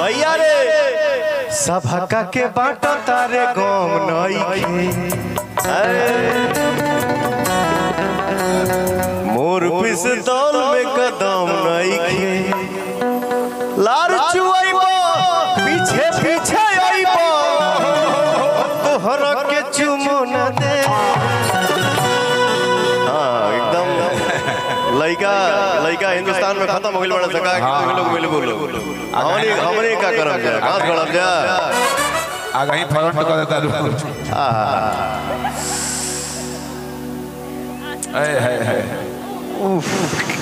भैया रे सभका के बाट तारे गम नई मोर पिस्तौल में कदम नई लार चुआइबो पीछे पीछे आइबो तोहरा के चुमो न दे हाँ एकदम लइका लइका हिंदुस्तान में खत्म हो गइल बड़ा सका के लोग मिल बोलो हमनी हमनी का करब जा घास गड़ब जा आगे ही फ्रंट कर देता रू आहा है है है